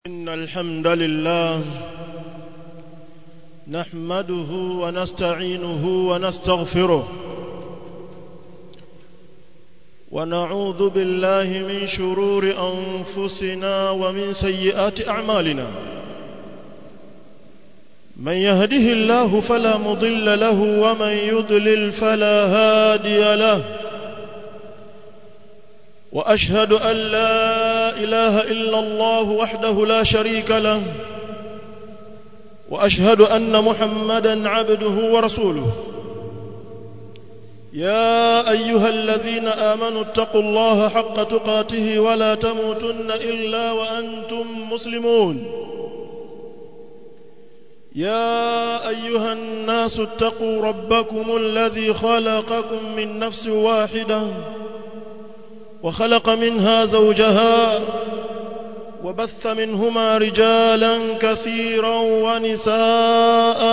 إن الحمد لله نحمده ونستعينه ونستغفره ونعوذ بالله من شرور أنفسنا ومن سيئات أعمالنا من يهده الله فلا مضل له ومن يضلل فلا هادي له واشهد ان لا اله الا الله وحده لا شريك له واشهد ان محمدا عبده ورسوله يا ايها الذين امنوا اتقوا الله حق تقاته ولا تموتن الا وانتم مسلمون يا ايها الناس اتقوا ربكم الذي خلقكم من نفس واحده وخلق منها زوجها وبث منهما رجالا كثيرا ونساء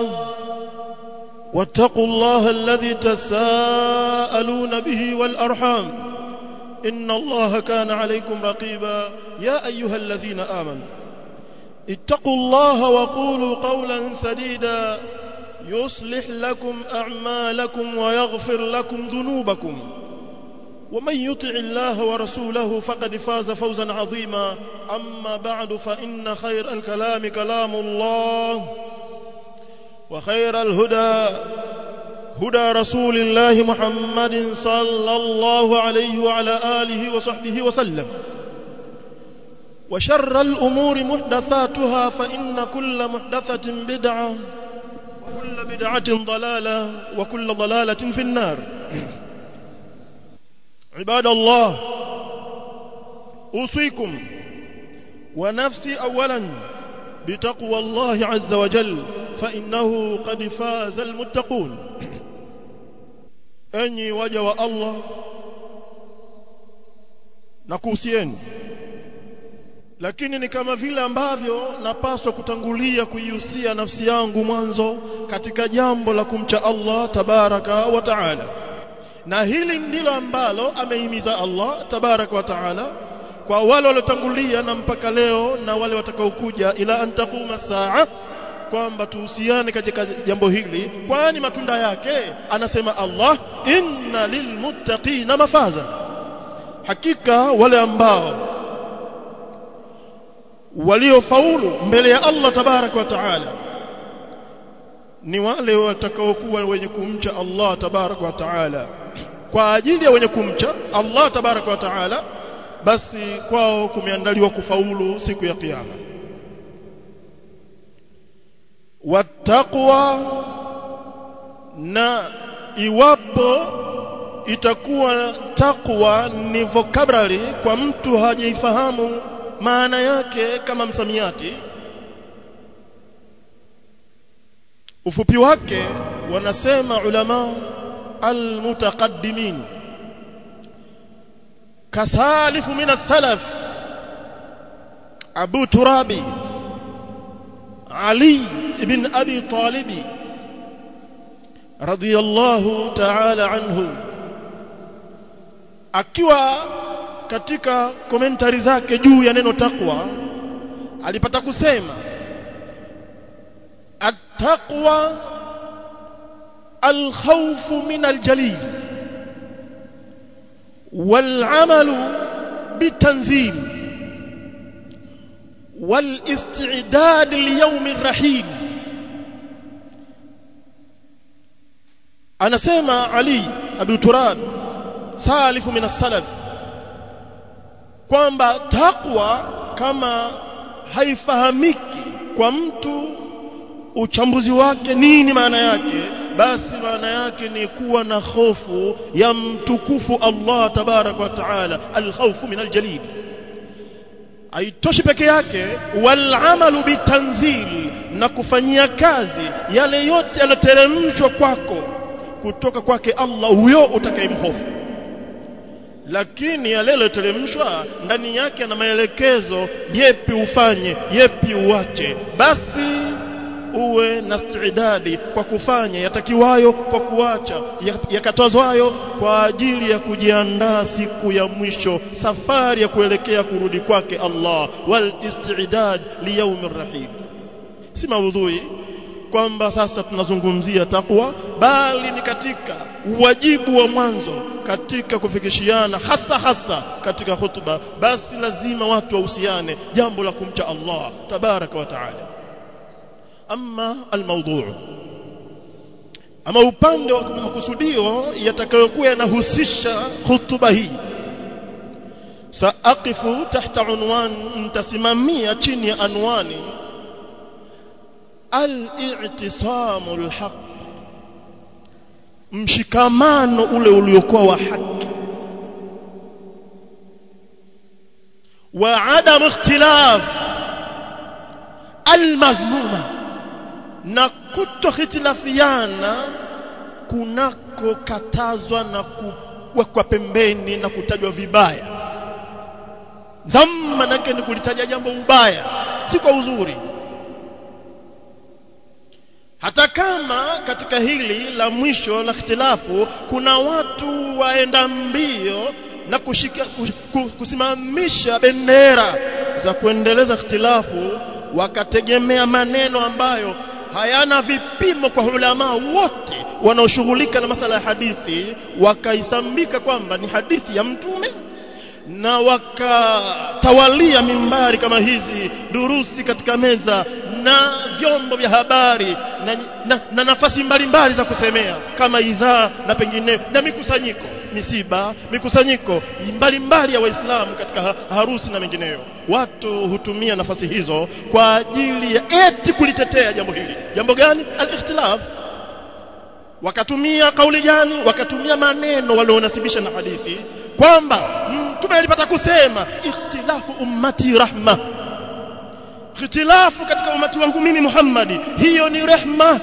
واتقوا الله الذي تساءلون به والارحام ان الله كان عليكم رقيبا يا ايها الذين امنوا اتقوا الله وقولوا قولا سديدا يصلح لكم اعمالكم ويغفر لكم ذنوبكم ومن يطع الله ورسوله فقد فاز فوزا عظيما أما بعد فإن خير الكلام كلام الله وخير الهدى هدى رسول الله محمد صلى الله عليه وعلى آله وصحبه وسلم وشر الأمور محدثاتها فإن كل محدثة بدعة وكل بدعة ضلالة وكل ضلالة في النار عباد الله أوصيكم ونفسي أولا بتقوى الله عز وجل فإنه قد فاز المتقون أني وجه الله nakuhusieni lakini ni kama vile ambavyo napaswa kutangulia kuihusia nafsi yangu mwanzo katika jambo la kumcha Allah tabaraka wa taala na hili ndilo ambalo amehimiza Allah tabaraka wa taala kwa wale waliotangulia na mpaka leo na wale watakaokuja ila antakuma saa kwamba tuhusiane katika jambo hili kwani matunda yake anasema Allah inna lilmuttaqina mafaza hakika wale ambao waliofaulu mbele ya Allah tabaraka wa taala ni wale watakaokuwa wenye kumcha Allah tabaraka wa taala kwa ajili ya wenye kumcha Allah tabaraka wa taala basi kwao kumeandaliwa kufaulu siku ya kiyama wattaqwa na iwapo itakuwa takwa ni vocabulary kwa mtu hajaifahamu maana yake kama msamiati ufupi wake wanasema ulama almutaqaddimin kasalifu min as-salaf Abu Turabi Ali ibn Abi Talib radiyallahu ta'ala anhu akiwa katika komentari zake juu ya neno takwa alipata kusema التقوى الخوف من الجليل والعمل بالتنزيل والاستعداد ليوم الرحيل anasema Ali Abu Turab salifu min as-salaf kwamba takwa kama haifahamiki kwa mtu uchambuzi wake nini maana yake basi maana yake ni kuwa na hofu ya mtukufu Allah tabarak wa taala alkhawfu min aljalil haitoshi peke yake wal amalu bitanzil na kufanyia kazi yale yote yaloteremshwa kwako kutoka kwake Allah huyo utakayemhofu lakini yale yaliyoteremshwa ndani yake ana maelekezo yepi ufanye yepi uache basi uwe na istidadi kwa kufanya yatakiwayo kwa kuacha yakatazwayo kwa ajili ya kujiandaa siku ya mwisho safari ya kuelekea kurudi kwake Allah wal istidad li yawmir rahim si maudhui kwamba sasa tunazungumzia takwa bali ni katika wajibu wa mwanzo katika kufikishiana hasa hasa katika hutuba basi lazima watu wahusiane jambo la kumcha Allah tabaraka wa taala ama almawdhu ama upande wa makusudio yatakayokuwa yanahusisha hutuba hii saaqifu tahta unwan ntasimamia chini ya anwani al-i'tisamu al-haq mshikamano ule uliokuwa wa haki wa adam ikhtilaf al-madhmuma na kutohitilafiana kunakokatazwa na kuwekwa pembeni na kutajwa vibaya dhamma nake ni kulitaja jambo ubaya si kwa uzuri hata kama katika hili la mwisho la ikhtilafu kuna watu waenda mbio na kushika, kusimamisha bendera za kuendeleza ikhtilafu wakategemea maneno ambayo hayana vipimo kwa ulama wote wanaoshughulika na masala ya hadithi wakaisambika kwamba ni hadithi ya mtume na wakatawalia mimbari kama hizi durusi katika meza na vyombo vya habari na, na, na nafasi mbalimbali za kusemea kama idhaa na pengineyo na mikusanyiko misiba mikusanyiko mbalimbali ya waislamu katika harusi na mengineyo watu hutumia nafasi hizo kwa ajili ya eti kulitetea jambo hili jambo gani al-ikhtilaf wakatumia kauli gani wakatumia maneno walionasibisha na hadithi kwamba mtume alipata kusema ikhtilafu ummati rahma ikhtilafu katika umati wangu mimi Muhammadi hiyo ni rehma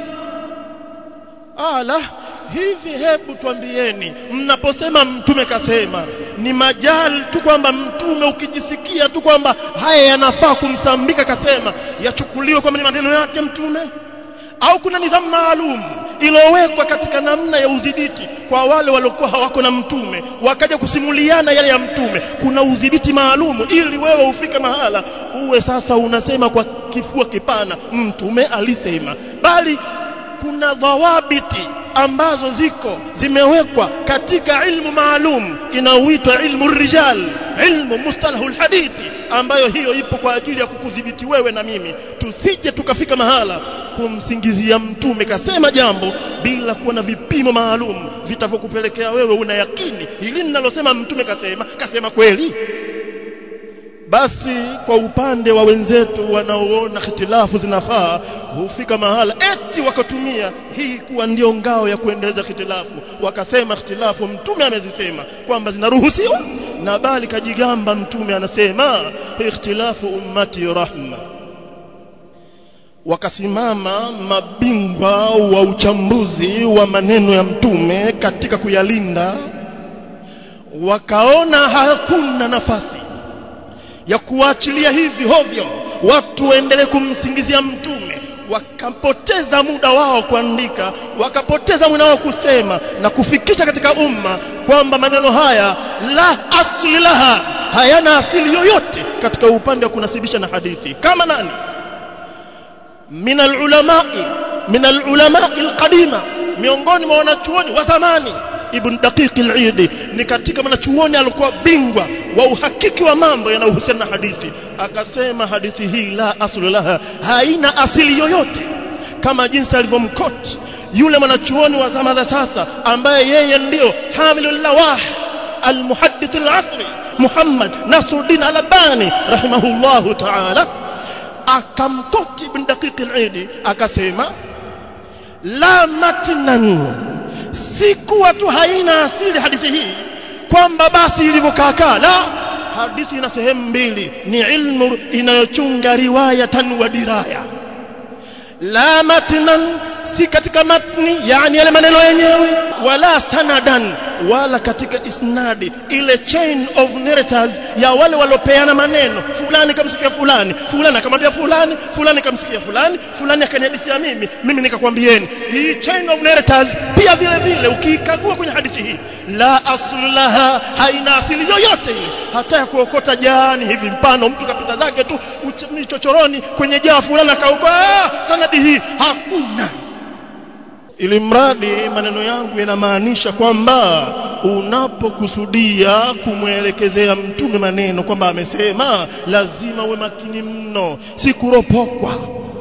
ala hivi hebu tuambieni mnaposema mtume kasema ni majali tu kwamba mtume ukijisikia tu kwamba haya yanafaa kumsambika kasema yachukuliwe kwamba ni maneno yake mtume au kuna nidhamu maalum iliyowekwa katika namna ya udhibiti kwa wale waliokuwa hawako na mtume wakaja kusimuliana yale ya mtume kuna udhibiti maalum ili wewe ufike mahala uwe sasa unasema kwa kifua kipana mtume alisema bali kuna dhawabiti ambazo ziko zimewekwa katika ilmu maalum inaoitwa ilmu rijal ilmu mustalahul hadithi ambayo hiyo ipo kwa ajili ya kukudhibiti wewe na mimi tusije tukafika mahala kumsingizia mtume kasema jambo bila kuwa na vipimo maalum vitavyokupelekea wewe una yakini hili ninalosema mtume kasema kasema kweli basi kwa upande wa wenzetu wanaoona hitilafu zinafaa hufika mahala eti wakatumia hii kuwa ndio ngao ya kuendeleza hitilafu wakasema hitilafu mtume amezisema kwamba zinaruhusiwa na bali kajigamba mtume anasema ikhtilafu ummati rahma wakasimama mabingwa wa uchambuzi wa maneno ya mtume katika kuyalinda wakaona hakuna nafasi ya kuachilia hivi hovyo watu waendelee kumsingizia mtume wakapoteza muda wao kuandika wakapoteza muda wao kusema na kufikisha katika umma kwamba maneno haya la asli laha hayana asili yoyote katika upande wa kunasibisha na hadithi kama nani min alulamai min alulamai alqadima miongoni mwa wanachuoni wa zamani ibn daqiq al-Eid ni katika mwanachuoni alikuwa bingwa wa uhakiki wa mambo yanayohusiana na hadithi akasema hadithi hii la aslu laha haina asili yoyote kama jinsi alivyomkoti yule mwanachuoni wa zama za sasa ambaye yeye ndio hamilul lawah المحدث العصري محمد نصر الدين الألباني رحمه الله تعالى akamkoti ibn daqiq al-Eid akasema la matnan si kuwa tu haina asili hadithi hii kwamba basi ilivyokaakaa la hadithi ina sehemu mbili ni ilmu inayochunga riwayatan wa diraya la matnan si katika matni yani yale maneno yenyewe wala sanadan wala katika isnadi ile chain of narrators ya wale waliopeana maneno fulani kamsikia fulani fulani akamwambia fulani fulani kamsikia fulani fulani akanihadithia mimi mimi nikakwambieni hii chain of narrators pia vile vile ukiikagua kwenye hadithi hii la aslu laha haina asili yoyote ile hata ya kuokota jani hivi mpano mtu kapita zake tu chochoroni kwenye jaa fulani akaokoa sanadi hii hakuna ili mradi maneno yangu yanamaanisha kwamba unapokusudia kumwelekezea mtume maneno kwamba amesema lazima uwe makini mno si kuropokwa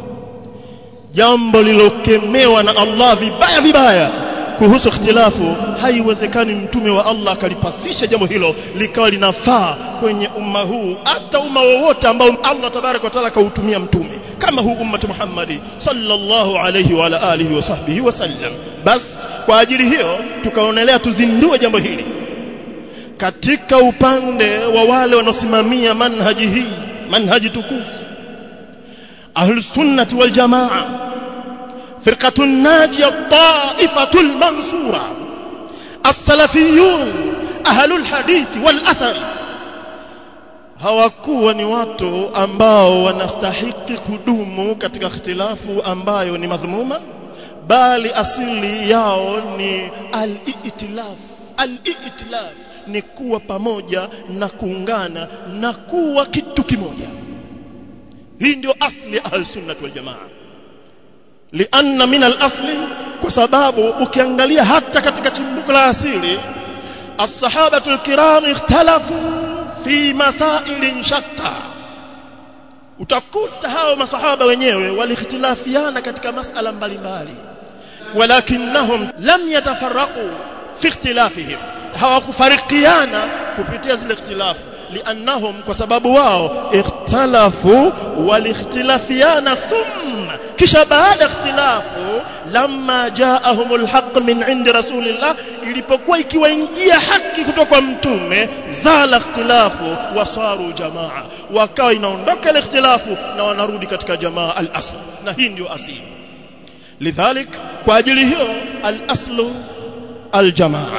jambo lilokemewa na Allah vibaya vibaya kuhusu ikhtilafu haiwezekani mtume wa Allah akalipasisha jambo hilo likawa linafaa kwenye umma huu hata umma wowote ambao Allah tabarak wa taala kautumia mtume kama huu ummati Muhammadi sallallahu alayhi wa ala alihi wa sahbihi wasallam bas kwa ajili hiyo tukaonelea tuzindue jambo hili katika upande wa wale wanaosimamia manhaji hii manhaji tukufu ahlus sunnati wal jamaa فرقة الناجية الطائفة المنصورة السلفيون أهل الحديث والأثر hawakuwa ni watu ambao wanastahiki kudumu katika ikhtilafu ambayo ni madhmuma bali asili yao ni al-i'tilaf al-i'tilaf ni kuwa pamoja na kuungana na kuwa kitu kimoja hii ndio asli ya ahlus-sunnah wal jamaa lianna min al-asli kwa sababu ukiangalia hata katika chimbuko la asili as-sahabatu al-kiram ikhtalafu fi masailin shatta utakuta hao masahaba wenyewe walikhtilafiana katika masala mbalimbali walakinnahum lam yatafarraqu fi ikhtilafihim hawakufarikiana kupitia zile ikhtilafu liannahum kwa sababu wao ikhtalafu walikhtilafiana thumma kisha baada ikhtilafu lamma jaahumul haqq min indi rasulillah ilipokuwa ikiwaingia haki kutoka kwa mtume zala ikhtilafu wasaru jamaa wakawa inaondoka ile ikhtilafu na wanarudi katika jamaa al-asl na hii ndio asili lidhalik kwa ajili hiyo al-aslu al-jamaa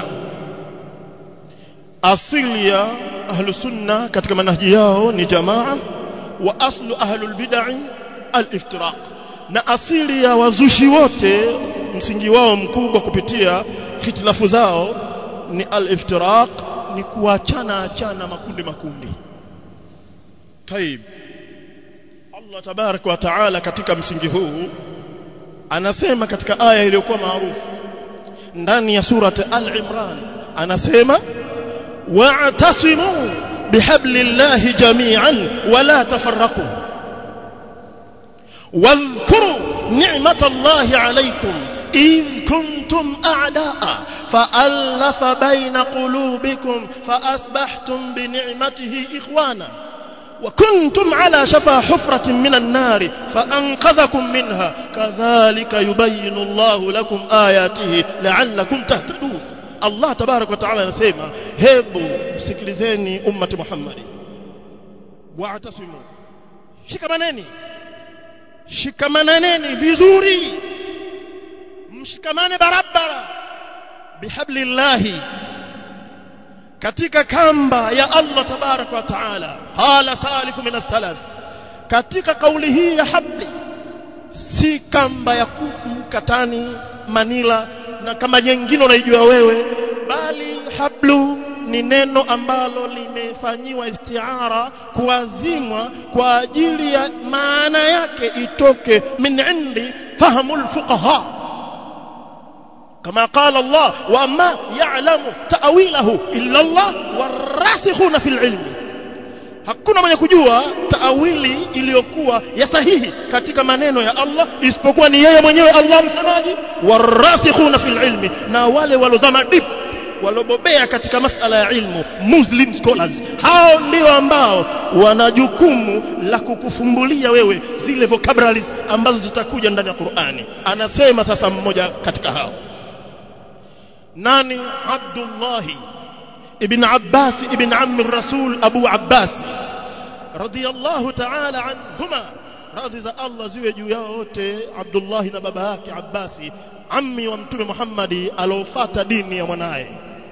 asili ya ahlu sunna katika manhaji yao ni jamaa wa aslu ahlul bid'ah al-iftiraq na asili ya wazushi wote msingi wao mkubwa kupitia hitilafu zao ni al-iftiraq ni kuachana achana makundi makundi طيب Allah tabarak wa taala katika msingi huu anasema katika aya iliyokuwa maarufu ndani ya surati al-imran anasema wa'tasimu bihablillahi jami'an wala tafarraqu واذكروا نعمة الله عليكم إذ كنتم أعداء فألف بين قلوبكم فأصبحتم بنعمته إخوانا وكنتم على شفا حفرة من النار فأنقذكم منها كذلك يبين الله لكم آياته لعلكم تهتدون الله تبارك وتعالى نسيما هبوا سكلزيني أمة محمد واعتصموا shikamaneni shikamaneni vizuri mshikamane barabara bihablillahi katika kamba ya Allah tabarak wa taala qala salifu min as-salaf katika kauli hii ya habli si kamba ya kudu katani manila na kama nyingine unaijua wewe bali hablu ni neno ambalo limefanyiwa istiara kuazimwa kwa ajili ya maana yake itoke min indi fahamul fuqaha كما قال الله وما يعلم تأويله إلا الله والراسخون في العلم hakuna mwenye kujua taawili iliyokuwa ya sahihi katika maneno ya Allah isipokuwa ni yeye mwenyewe Allah msemaji warasikhuna fil ilmi na wale walozama deep walobobea katika masala ya ilmu muslim scholars hao ndio ambao wana jukumu la kukufumbulia wewe zile vocabularies ambazo zitakuja ndani ya Qur'ani anasema sasa mmoja katika hao nani Abdullah ibn Abbas ibn ammi Rasul Abu Abbas radiyallahu ta'ala anhuma radhi za Allah ziwe juu yao wote Abdullah na baba yake Abbasi ammi wa mtume Muhammadi alofata dini ya mwanaye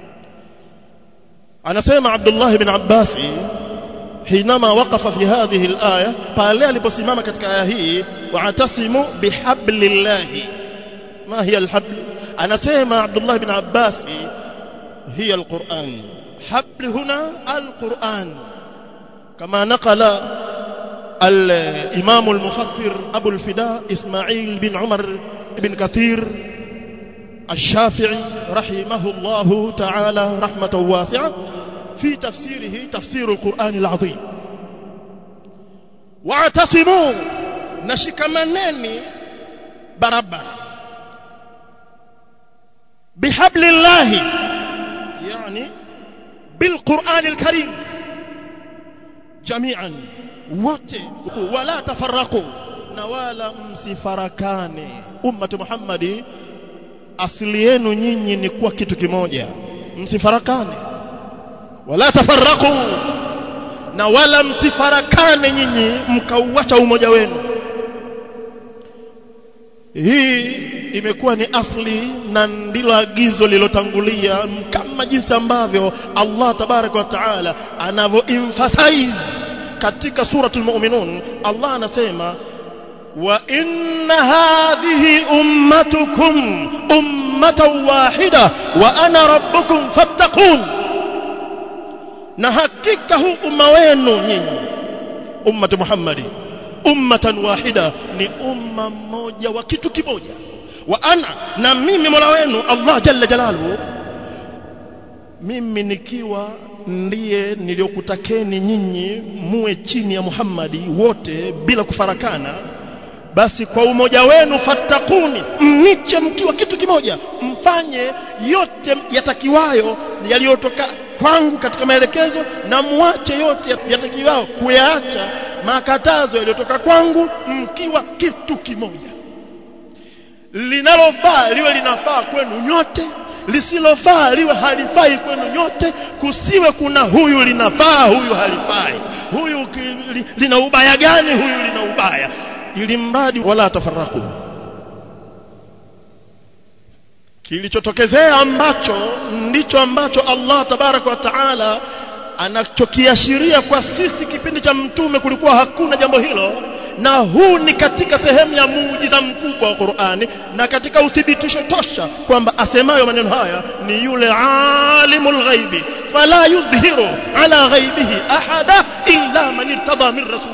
anasema Abdullah ibn Abbasi حينما وقف في هذه الآية pale aliposimama katika aya hii wa'tasimu bihablillahi ما هي الحبل anasema Abdullah ibn Abbas هي القرآن حبل هنا القرآن كما نقل الإمام المفسر أبو الفداء إسماعيل بن عمر بن كثير الشافعي رحمه الله تعالى رحمة واسعة في تفسيره تفسير القرآن العظيم واعتصموا نشكمنني بربنا بحبل الله يعني بالقرآن الكريم جميعا wote wala tafarraqu na wala msifarakane ummatu Muhammadi asili yenu nyinyi ni kuwa kitu kimoja msifarakane wala tafarraqu na wala msifarakane nyinyi mkauacha umoja wenu hii imekuwa ni asli na ndilo agizo lilotangulia kama jinsi ambavyo Allah tabaraka wa taala anavyo emphasize katika suratul mu'minun Allah anasema wa inna hadhihi ummatukum ummatan wahida wa ana rabbukum fattaqun na hakika huu umma wenu nyinyi ummatu Muhammadi ummatan wahida ni umma mmoja wa kitu kimoja wa ana na mimi Mola wenu Allah jalla jalaluhu mimi nikiwa ndiye niliyokutakeni nyinyi muwe chini ya Muhammadi wote bila kufarakana basi kwa umoja wenu fattakuni mniche mkiwa kitu kimoja mfanye yote yatakiwayo yaliyotoka kwangu katika maelekezo na muache yote yatakiwayo kuyaacha makatazo yaliyotoka kwangu mkiwa kitu kimoja linalofaa liwe linafaa kwenu nyote lisilofaa liwe halifai kwenu nyote kusiwe kuna huyu linafaa huyu halifai huyu li, lina ubaya gani huyu lina ubaya ili mradi wala tafarraku kilichotokezea ambacho ndicho ambacho Allah tabaraka wa taala anachokiashiria kwa sisi kipindi cha mtume kulikuwa hakuna jambo hilo na huu ni katika sehemu ya muujiza mkubwa wa Qur'ani na katika uthibitisho tosha kwamba asemayo maneno haya ni yule alimul ghaibi fala yudhhiru ala ghaibihi ahada illa man irtada min rasul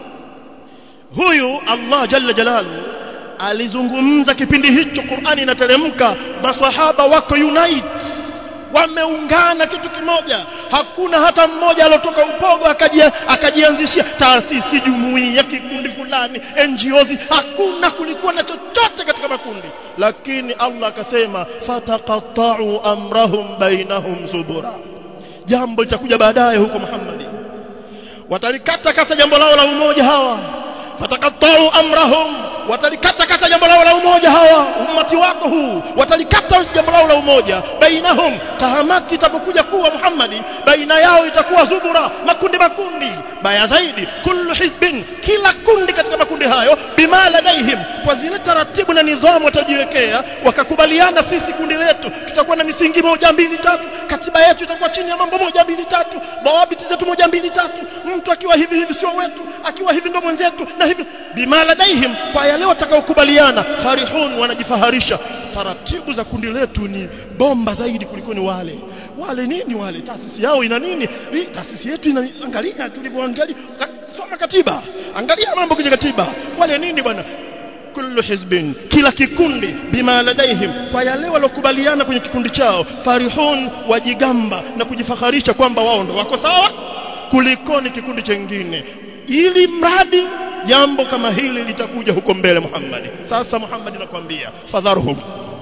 huyu Allah jalla jalaluhu alizungumza kipindi hicho Qur'ani inateremka maswahaba wako unite wameungana kitu kimoja hakuna hata mmoja alotoka upogo akajia akajianzishia taasisi jumuiya kikundi fulani NGOs hakuna kulikuwa na chochote katika makundi lakini Allah akasema fataqatta'u amrahum bainahum zubura jambo litakuja baadaye huko Muhammad watalikata kata jambo lao la umoja hawa fataqatta'u amrahum watalikata kata jambo lao la umoja hawa ummati wako huu watalikata jambo lao la umoja bainahum tahamaki itapokuja kuwa Muhammadi baina yao itakuwa zubura makundi makundi baya zaidi kullu hizbin kila kundi katika makundi hayo bima ladaihim kwa zile taratibu na nidhamu watajiwekea wakakubaliana sisi kundi letu tutakuwa na misingi moja mbili tatu katiba yetu itakuwa chini ya mambo moja mbili tatu dawabiti zetu moja mbili tatu mtu akiwa hivi hivi sio wetu akiwa hivi ndo mwenzetu na hivi bima ladaihim kwa yale watakaokubaliana farihun wanajifaharisha taratibu za kundi letu ni bomba zaidi kuliko ni wale wale nini wale taasisi yao ina nini hii taasisi yetu ina angalia tulivyoangalia soma katiba angalia mambo kwenye katiba wale nini bwana kullu hizbin kila kikundi bima ladaihim kwa yale walokubaliana kwenye kikundi chao farihun wajigamba na kujifaharisha kwamba wao ndo wako sawa kulikoni kikundi chengine ili mradi jambo kama hili litakuja huko mbele Muhammad sasa Muhammad nakwambia fadharhum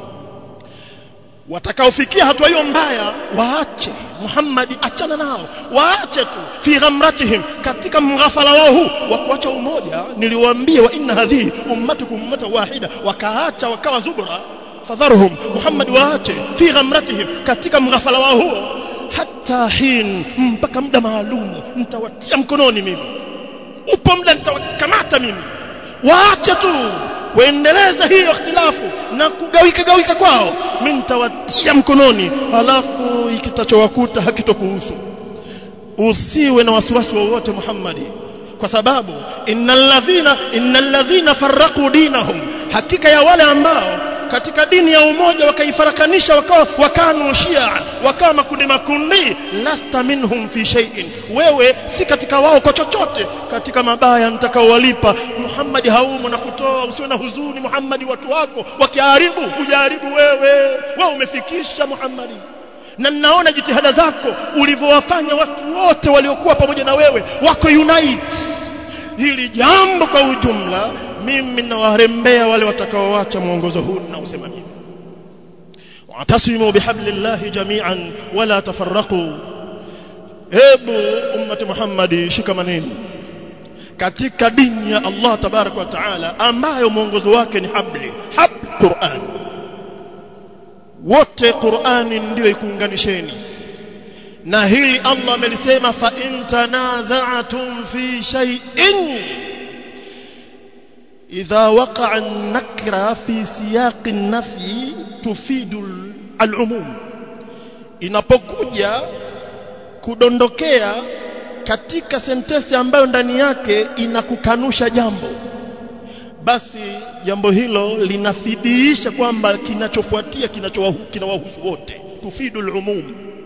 watakaofikia hatua hiyo mbaya waache Muhammad achana nao waache tu fi ghamratihim katika mghafala wao huu wa kuacha umoja niliwaambia wa inna hadhihi ummatukum ummata wahida wakaacha wakawa zubra fadharhum Muhammad waache fi ghamratihim katika mghafala wao huo hata hin mpaka muda maalum nitawatia mkononi mimi upo muda nitawakamata mimi waache tu waendeleza hiyo ikhtilafu na kugawika gawika kwao mimi nitawatia mkononi halafu ikitachowakuta hakitokuhusu usiwe na wasiwasi wowote Muhammadi kwa sababu innal ladhina innal ladhina farraqu dinahum hakika ya wale ambao katika dini ya umoja wakaifarakanisha wakawa wakanu shia wakawa makundi makundi lasta minhum fi shay'in wewe si katika wao kwa chochote katika mabaya nitakaowalipa Muhammad haumo na kutoa usiwe na huzuni Muhammad watu wako wakiharibu hujaribu wewe wewe umefikisha Muhammad na ninaona jitihada zako ulivyowafanya watu wote waliokuwa pamoja na wewe wako unite hili jambo kwa ujumla mimi nawarembea wale watakaoacha mwongozo huu na usema mimi watasimu bihablillahi jami'an wala tafarraqu hebu ummati muhammadi shikamaneni katika dini ya Allah tabarak wa taala ambayo mwongozo wake ni habli hab Qur'an wote Qur'ani ndio ikuunganisheni na hili Allah amelisema fa in tanaza'tum fi shay'in idha waqa'a an-nakra fi siyaq an-nafyi tufidu al-umum inapokuja kudondokea katika sentensi ambayo ndani yake inakukanusha jambo basi jambo hilo linafidiisha kwamba kinachofuatia kinachowahusu wote tufidu al-umum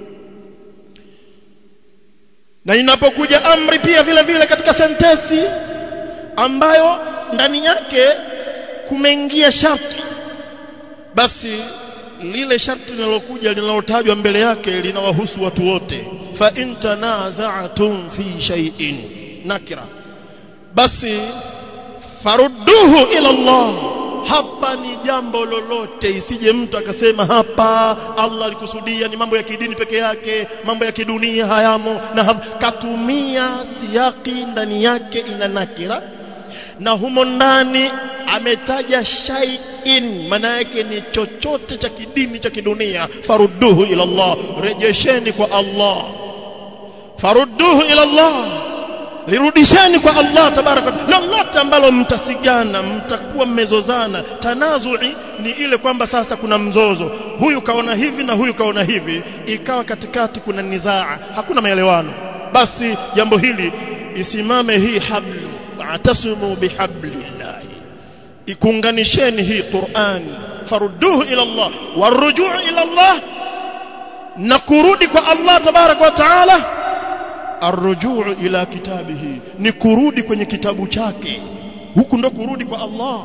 na inapokuja amri pia vile vile katika sentensi ambayo ndani yake kumeingia sharti basi lile sharti linalokuja linalotajwa mbele yake linawahusu watu wote fa in tanaza'tum fi shay'in nakira basi farudduhu ila Allah hapa ni jambo lolote isije mtu akasema hapa Allah alikusudia ni mambo ya kidini peke yake mambo ya kidunia hayamo na hap, katumia siyaki ndani yake ina nakira na humo ndani ametaja shay'in maana yake ni chochote cha kidini cha kidunia farudduhu ila Allah rejesheni kwa Allah farudduhu ila Allah lirudisheni kwa Allah tabaraka lolote ambalo mtasigana mtakuwa mmezozana tanazui ni ile kwamba sasa kuna mzozo huyu kaona hivi na huyu kaona hivi ikawa katikati kuna nizaa hakuna maelewano basi jambo hili isimame hii hablu atasimu bihablillah ikunganisheni hii Qur'an farudduhu ila Allah warujuu ila Allah na kurudi kwa Allah tabaraka wa taala arrujuu ila kitabihi ni kurudi kwenye kitabu chake huku ndo kurudi kwa Allah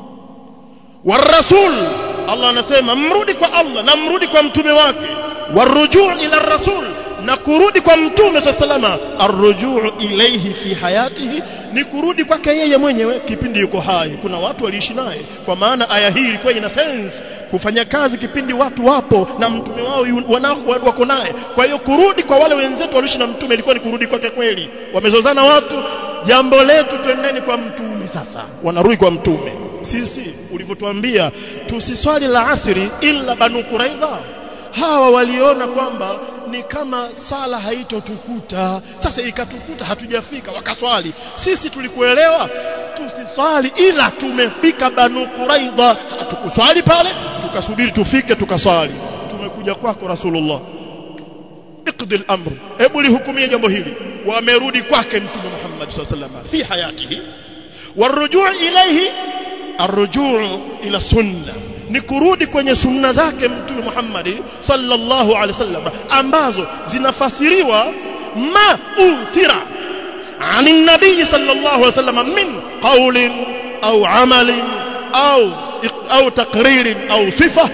warasul Allah anasema mrudi kwa Allah na mrudi kwa mtume wake warujuu ila rasul na kurudi kwa mtume sallallahu arrujuu ilayhi fi hayatihi ni kurudi kwake yeye mwenyewe kipindi yuko hai kuna watu waliishi naye kwa maana aya hii ilikuwa ina sense kufanya kazi kipindi watu wapo na mtume wao wanao wako naye kwa hiyo kurudi kwa wale wenzetu waliishi na mtume ilikuwa ni kurudi kwake kweli wamezozana watu jambo letu twendeni kwa mtume sasa wanarudi kwa mtume sisi ulivyotuambia tusiswali la asiri illa banu quraidha hawa waliona kwamba ni kama sala haitotukuta sasa ikatukuta hatujafika wakaswali sisi tulikuelewa tusiswali ila tumefika banu quraidha hatukuswali pale tukasubiri tufike tukaswali tumekuja kwako rasulullah iqdi al-amr hebu lihukumie jambo hili wamerudi kwake mtume Muhammad sallallahu alaihi wasallam fi hayatihi warujuu ilayhi arrujuu ila sunna ni kurudi kwenye sunna zake mtume Muhammad sallallahu alaihi wasallam ambazo zinafasiriwa ma uthira عن النبي صلى الله عليه وسلم من قول أو عمل أو أو تقرير أو صفة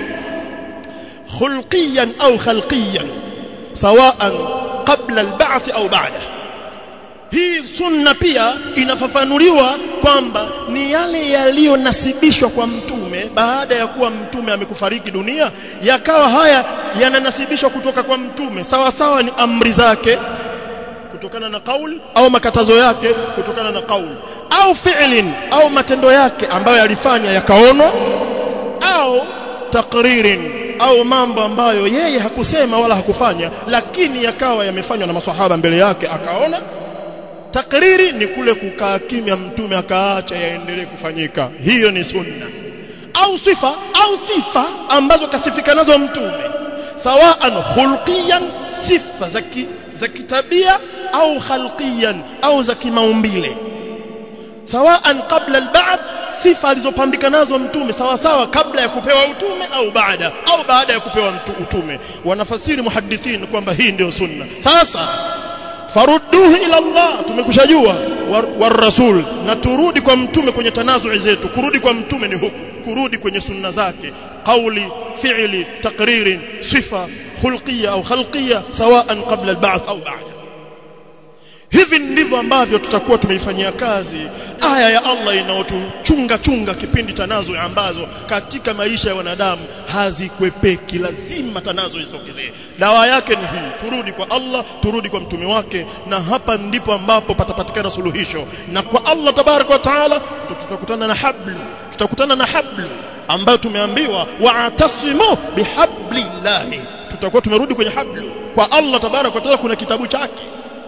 خلقيا أو خلقيا سواء قبل البعث أو بعده hii sunna pia inafafanuliwa kwamba ni yale yaliyonasibishwa kwa mtume baada ya kuwa mtume amekufariki dunia yakawa haya yananasibishwa kutoka kwa mtume sawa sawa ni amri zake kutokana na kauli au makatazo yake kutokana na kauli au fi'lin au matendo yake ambayo yalifanya yakaonwa au takririn au mambo ambayo yeye hakusema wala hakufanya lakini yakawa yamefanywa na maswahaba mbele yake akaona takriri ni kule kukaa kimya mtume akaacha yaendelee kufanyika hiyo ni sunna au sifa au sifa ambazo kasifika nazo mtume sawaan khulqiyan sifa za kitabia au khalqiyan au za kimaumbile sawaan qabla alba'th sifa alizopambika nazo mtume sawa sawa kabla ya kupewa utume au baada au baada ya kupewa mtu utume wanafasiri muhaddithin kwamba hii ndio sunna sasa farudduhu ila Allah tumekushajua war, war rasul na turudi kwa mtume kwenye tanazui zetu kurudi kwa mtume ni huku kurudi kwenye sunna zake qauli fi'li taqririn sifa khulqiyya au khalqiyya sawaan qabla alba'th au ba'da hivi ndivyo ambavyo tutakuwa tumeifanyia kazi aya ya Allah inayotuchunga chunga kipindi tanazo ambazo katika maisha ya wanadamu hazikwepeki lazima tanazo zitokezee dawa yake ni hii turudi kwa Allah turudi kwa mtume wake na hapa ndipo ambapo patapatikana suluhisho na kwa Allah tabaraka wa taala tutakutana na hablu tutakutana na hablu ambayo tumeambiwa wa'tasimu bihablillahi tutakuwa tumerudi kwenye hablu kwa Allah tabaraka wa taala kuna kitabu chake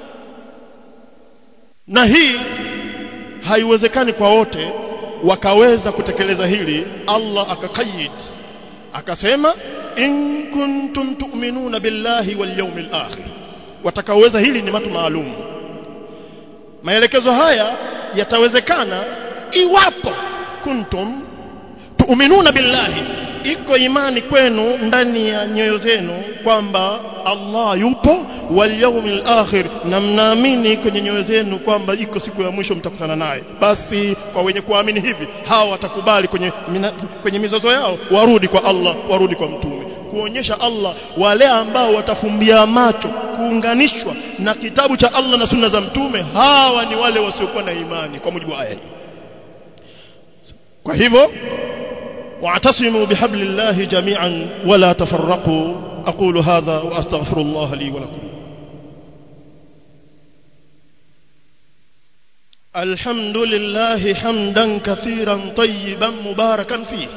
na hii haiwezekani kwa wote wakaweza kutekeleza hili Allah akakayid akasema in kuntum tu'minuna billahi wal yawmil akhir watakaoweza hili ni watu maalum maelekezo haya yatawezekana iwapo kuntum tu'minuna billahi iko imani kwenu ndani ya nyoyo zenu kwamba Allah yupo wal yawmil akhir na mnaamini kwenye nyoyo zenu kwamba iko siku ya mwisho mtakutana naye basi kwa wenye kuamini hivi hawa watakubali kwenye mina, kwenye mizozo yao warudi kwa Allah warudi kwa mtume kuonyesha Allah wale ambao watafumbia macho kuunganishwa na kitabu cha Allah na sunna za mtume hawa ni wale wasiokuwa na imani kwa mujibu wa aya hii kwa hivyo واعتصموا بحبل الله جميعا ولا تفرقوا أقول هذا وأستغفر الله لي ولكم الحمد لله حمدا كثيرا طيبا مباركا فيه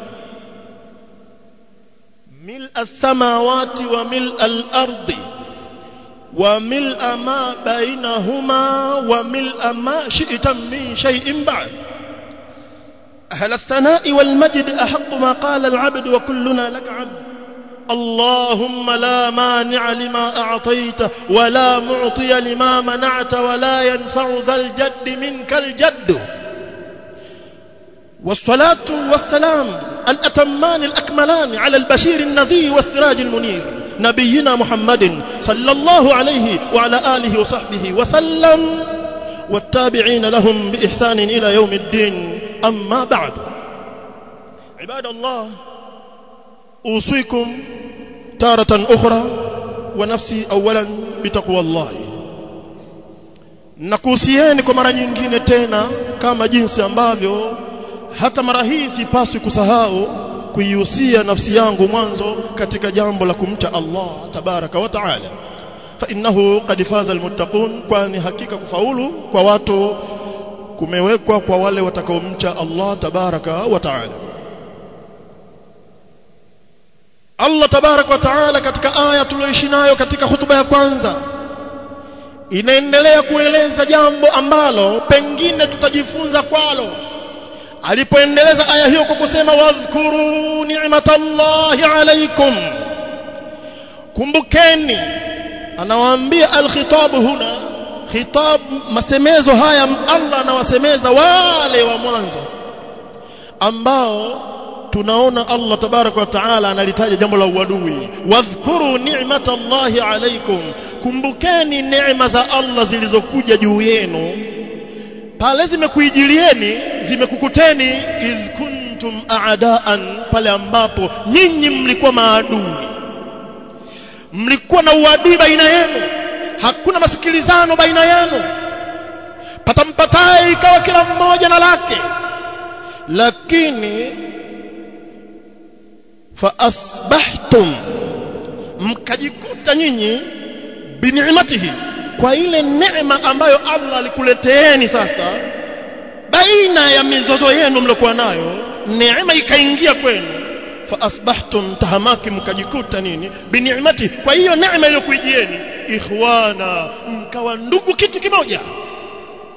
ملء السماوات وملء الأرض وملء ما بينهما وملء ما شئت من شيء بعد أهل الثناء والمجد أحق ما قال العبد وكلنا لك عبد اللهم لا مانع لما أعطيت ولا معطي لما منعت ولا ينفع ذا الجد منك الجد والصلاة والسلام الأتمان الأكملان على البشير النذير والسراج المنير نبينا محمد صلى الله عليه وعلى آله وصحبه وسلم والتابعين لهم بإحسان إلى يوم الدين أما بعد عباد الله أوصيكم تارة أخرى ونفسي أولا بتقوى الله nakuhusieni kwa mara nyingine tena kama jinsi ambavyo hata mara hii sipaswi kusahau kuihusia nafsi yangu mwanzo katika jambo la kumcha Allah tabaraka wa taala fa innahu qad faza almuttaqun kwani hakika kufaulu kwa watu kumewekwa kwa wale watakaomcha Allah tabaraka wa taala Allah tabaraka wa taala katika aya tuliyoishi nayo katika hutuba ya kwanza inaendelea kueleza jambo ambalo pengine tutajifunza kwalo alipoendeleza aya hiyo kwa kusema wadhkuru ni'matallahi alaykum kumbukeni anawaambia alkhitabu huna khitab masemezo haya Allah anawasemeza wale wa mwanzo ambao tunaona Allah tabaraka wa taala analitaja jambo la uadui wadhkuru ni'matallahi alaykum kumbukeni neema za Allah zilizokuja juu yenu pale zimekuijilieni zimekukuteni idh kuntum a'daan pale ambapo nyinyi mlikuwa maadui mlikuwa na uadui baina yenu hakuna masikilizano baina yenu patampataye ikawa kila mmoja na lake lakini fa asbahtum mkajikuta nyinyi bini'matihi kwa ile neema ambayo Allah alikuleteeni sasa baina ya mizozo yenu mliokuwa nayo neema ikaingia kwenu fa asbahtum tahamaki mkajikuta nini bini'mati kwa hiyo neema iliyokuijieni ikhwana mkawa ndugu kitu kimoja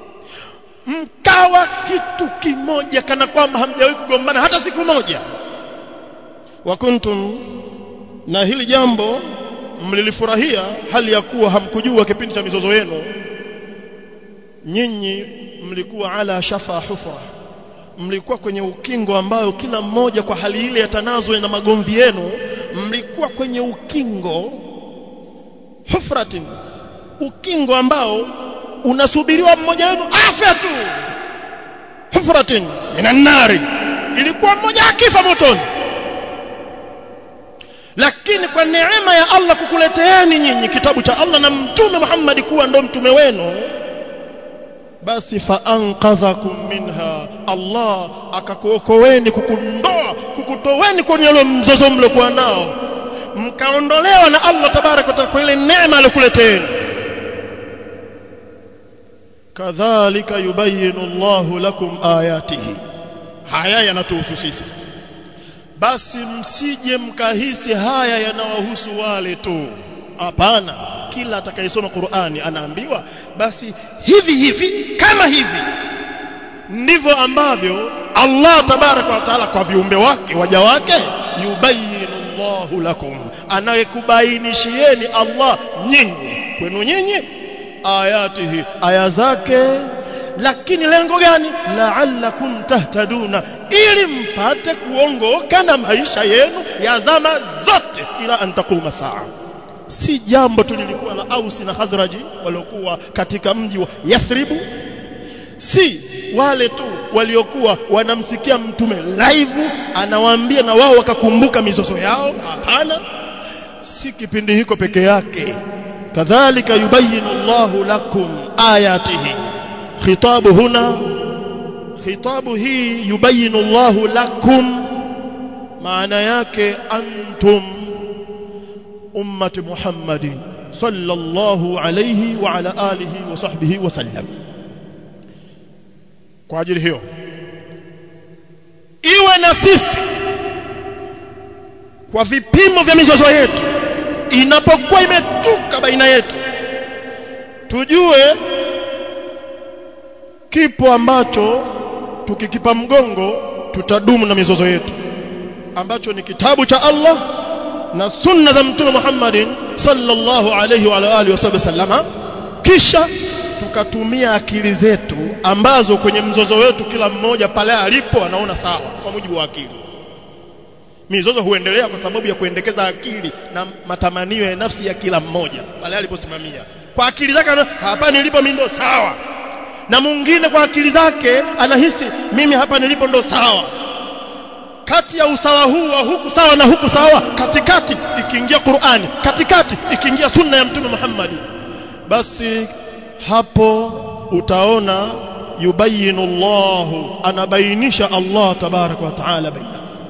mkawa kitu kimoja kana kwamba hamjawahi kugombana hata siku moja wa kuntum na hili jambo mlilifurahia hali ya kuwa hamkujua kipindi cha mizozo yenu nyinyi mlikuwa ala shafa hufra mlikuwa kwenye ukingo ambao kila mmoja kwa hali ile ya tanazo na magomvi yenu mlikuwa kwenye ukingo hufratin ukingo ambao unasubiriwa mmoja wenu afe tu hufratin minan nari ilikuwa mmoja akifa motoni lakini kwa neema ya Allah kukuleteeni nyinyi kitabu cha Allah na mtume Muhammad kuwa ndo mtume wenu basi faanqadhakum minha Allah akakuokoeni kukundoa kukutoweni kwenye ule mzozo mliokuwa nao mkaondolewa na Allah tabarak wa taala kwa ile neema aliyokuleteeni kadhalika yubayinu Allahu lakum ayatihi haya yanatuhusu sisi basi msije mkahisi haya yanawahusu wale tu hapana kila atakayesoma Qur'ani anaambiwa basi hivi hivi kama hivi ndivyo ambavyo Allah tabaraka wa taala kwa viumbe wake waja wake yubayinu Allahu lakum anayekubainishieni Allah nyinyi kwenu nyinyi ayatihi aya zake lakini lengo gani la'allakum tahtaduna ili mpate kuongoka na maisha yenu ya zama zote ila antakuma saa si jambo tu lilikuwa la Ausi na Khazraji waliokuwa katika mji wa Yathribu si wale tu waliokuwa wanamsikia mtume live anawaambia na wao wakakumbuka mizozo yao hapana si kipindi hiko peke yake kadhalika yubayinu Allahu lakum ayatihi khitabu huna khitabu hii yubayinu Allahu lakum maana yake antum ummati Muhammadin sallallahu alayhi wa ala alihi wa sahbihi wa sallam kwa ajili hiyo iwe na sisi kwa vipimo vya mizozo yetu inapokuwa imetuka baina yetu tujue kipo ambacho tukikipa mgongo tutadumu na mizozo yetu ambacho ni kitabu cha Allah na sunna za mtume Muhammadin sallallahu alayhi wa alihi wasallama kisha tukatumia akili zetu ambazo kwenye mzozo wetu kila mmoja pale alipo anaona sawa kwa mujibu wa akili mizozo huendelea kwa sababu ya kuendekeza akili na matamanio ya nafsi ya kila mmoja pale aliposimamia kwa akili zake hapa nilipo mimi ndo sawa na mwingine kwa akili zake anahisi mimi hapa nilipo ndo sawa kati ya usawa huu wa huku sawa na huku sawa katikati ikiingia Qur'ani katikati ikiingia sunna ya mtume Muhammad basi hapo utaona yubayinu Allahu anabainisha Allah tabaraka wa taala baina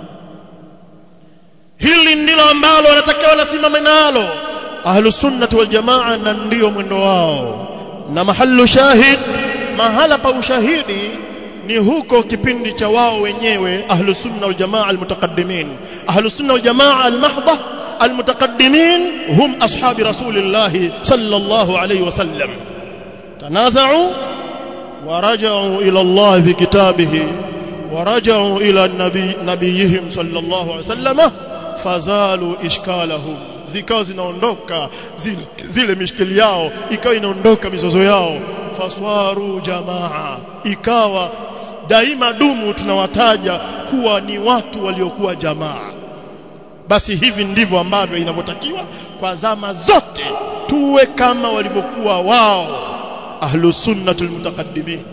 hili ndilo ambalo wanatakiwa wanasimama nalo ahlu sunnati wal jamaa na ndio mwendo wao na mahallu shahid mahala pa ushahidi ni huko kipindi cha wao wenyewe ahlu sunna wal jamaa al mutaqaddimin ahlu sunna wal jamaa al mahdha al mutaqaddimin hum ashabi rasulillah sallallahu alayhi wasallam tanaza'u ورجعوا إلى الله في كتابه ورجعوا إلى النبي نبيهم صلى الله عليه وسلم fazalu ishkalahum zikawa zinaondoka zile, zile mishkili yao ikawa inaondoka mizozo yao faswaru jamaa ikawa daima dumu tunawataja kuwa ni watu waliokuwa jamaa basi hivi ndivyo ambavyo inavyotakiwa kwa zama zote tuwe kama walivyokuwa wao ahlu sunnatul mutaqaddimin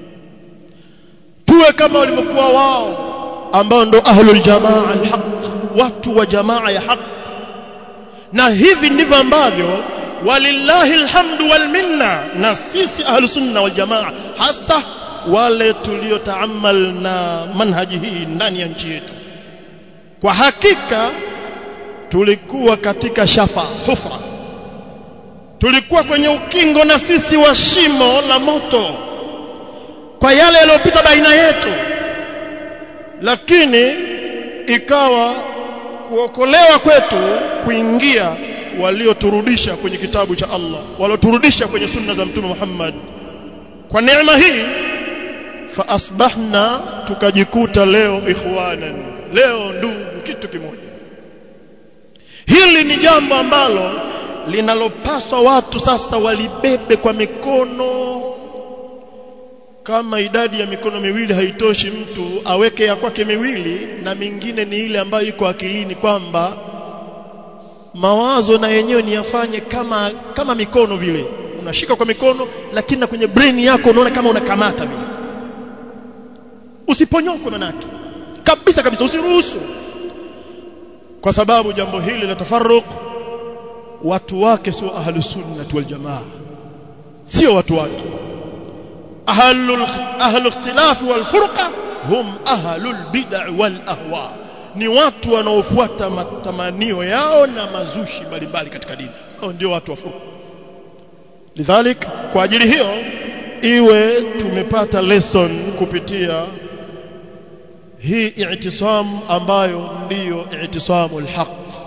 tuwe kama walivyokuwa wao ambao ndo ahlul jamaa alhaq watu wa jamaa ya haq na hivi ndivyo ambavyo walillahi alhamdu wal minna na sisi ahlus sunna wal jamaa hasa wale tuliotaamal na manhaji hii ndani ya nchi yetu kwa hakika tulikuwa katika shafa hufra tulikuwa kwenye ukingo na sisi wa shimo la moto kwa yale yaliyopita baina yetu lakini ikawa kuokolewa kwetu kuingia walioturudisha kwenye kitabu cha Allah walioturudisha kwenye sunna za mtume Muhammad kwa neema hii fa asbahna tukajikuta leo ikhwanan leo ndugu kitu kimoja hili ni jambo ambalo linalopaswa watu sasa walibebe kwa mikono kama idadi ya mikono miwili haitoshi mtu aweke ya kwake miwili na mingine ni ile ambayo iko akilini kwamba mawazo na yenyewe ni yafanye kama kama mikono vile unashika kwa mikono lakini na kwenye brain yako unaona kama unakamata vile usiponyokwe manake kabisa kabisa usiruhusu kwa sababu jambo hili la tafarruq watu wake sio ahlus sunnah wal jamaa sio watu wake ahlul ahlul ikhtilaf wal furqa hum ahlul bid'ah wal ahwa ni watu wanaofuata matamanio yao na mazushi mbalimbali katika dini hao ndio watu wa furqa lidhalik kwa ajili hiyo iwe tumepata lesson kupitia hii i'tisam ambayo ndiyo i'tisamul haq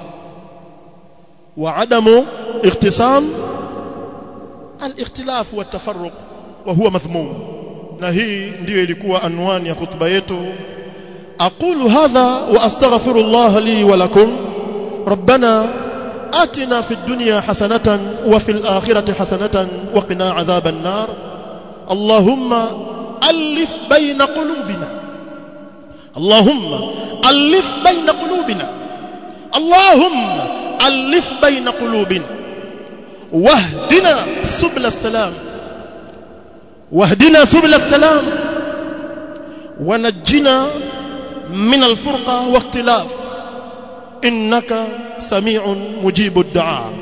wa adamu ikhtisam al-ikhtilaf wa tafarruq wa huwa madhmum na hii ndiyo ilikuwa anwani ya khutba yetu aqulu hadha wa astaghfirullah li wa lakum rabbana آتنا في الدنيا حسنة وفي الآخرة حسنة وقنا عذاب النار اللهم ألف بين قلوبنا اللهم ألف بين قلوبنا اللهم ألف بين قلوبنا واهدنا سبل السلام واهدنا سبل السلام ونجنا من الفرقة واختلاف إنك سميع مجيب الدعاء